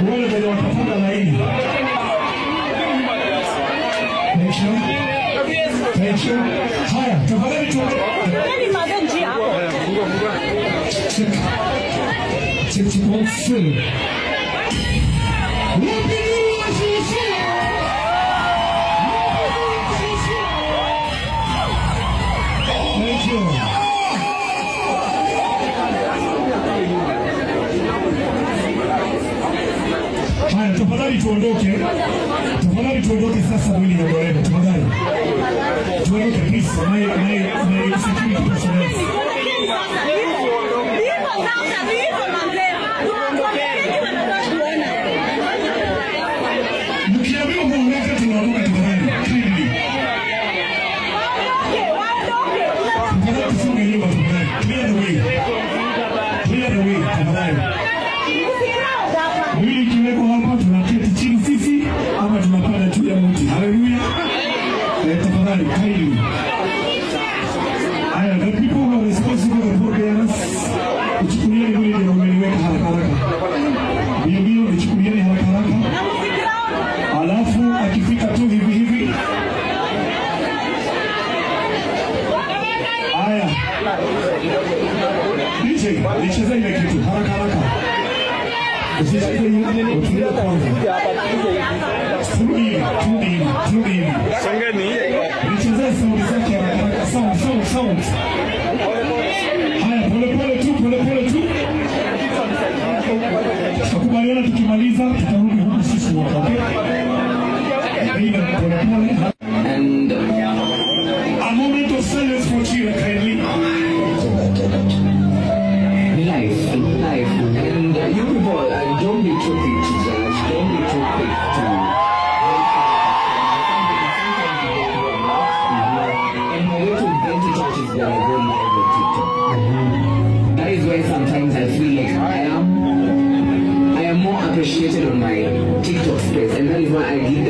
wale wenye watafunga laini. Thank you. Thank you. Haya, tafadhali tu. Check. Check, check, one, two. Wapinua sisi. Thank you. Haya, tafadhali tuondoke, tafadhali tuondoke sasa, mwili niondolewe, tafadhali tuondoke please, my my my security personnel. Mkiambiwa muondoke, tunaondoka tafadhali, kindly. Tafadhali tufunge nyumba tafadhali, clear the way, clear the way tafadhali. Mwili ikiwekwa hapa, tunaketi chini sisi ama tunapanda juu ya mti. Haleluya! Eh, tafadhali kindly. Haya, the people who are responsible for forbearance, uchukulieni mwili ndio umeliweka haraka haraka, mbio mbio, uchukulieni haraka haraka, alafu akifika tu hivi hivi. Haya, DJ, nicheze ile kitu haraka haraka. Usicheze hiyo, utulie kwanza. Turudi hivi, turudi hivi, turudi hivi. Nichezee sauti zake haraka haraka, sound, sound, sound. Haya, pole pole tu, pole pole tu. Tutakubaliana tukimaliza, tutarudi huku sisi wote, okay? Aina pole pole. And A moment of silence for Chira, kindly. life, life. And uh, you people, uh, don't be too quick to judge. Don't be too quick to. And my way to get to church is that I go live on TikTok. That is why sometimes I feel like I am, I am more appreciated on my TikTok space, and that is why I give